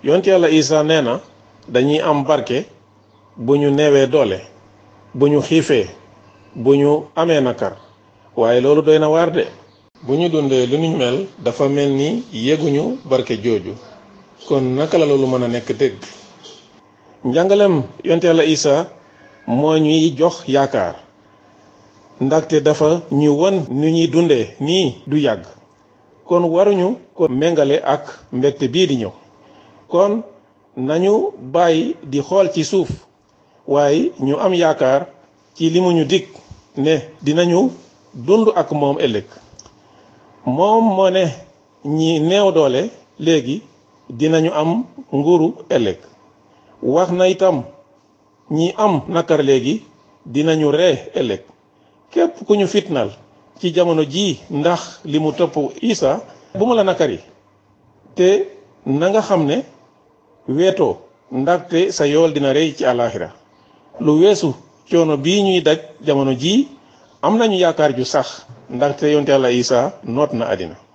yonte yàlla isa nee na dañuy am barke bu ñu neewee doole bu ñu xiifee bu ñu amee nakar waaye loolu doy na waar de bu ñu dundee lu ñu mel dafa mel ni yéguñu barke jooju kon naka la loolu mën a nekk dëgg njàngalem yonte yàlla isa moo ñuy jox yaakaar ndaxte dafa ñu won nu ñuy dundee nii du yàgg kon waruñu ko méngale ak mbégte bii di ñëw kon nañu bàyyi di xool ci suuf waaye ñu am yaakaar ci li mu ñu dig ne dinañu dund ak moom ëllëg moom moo ne ñi néew doole léegi dinañu am nguuru ëllëg wax na itam ñi am nakar léegi dinañu ree ëllëg képp ku ñu fitnal ci jamono jii ndax li mu topp Isa bu mu la nakari te na nga xam ne weetoo ndaxte sa yool dina rey ci àllaaxira lu weesu coono bii ñuy daj jamono jii am nañu yaakaar ju sax ndaxte yonte Yàlla Isa noot na àddina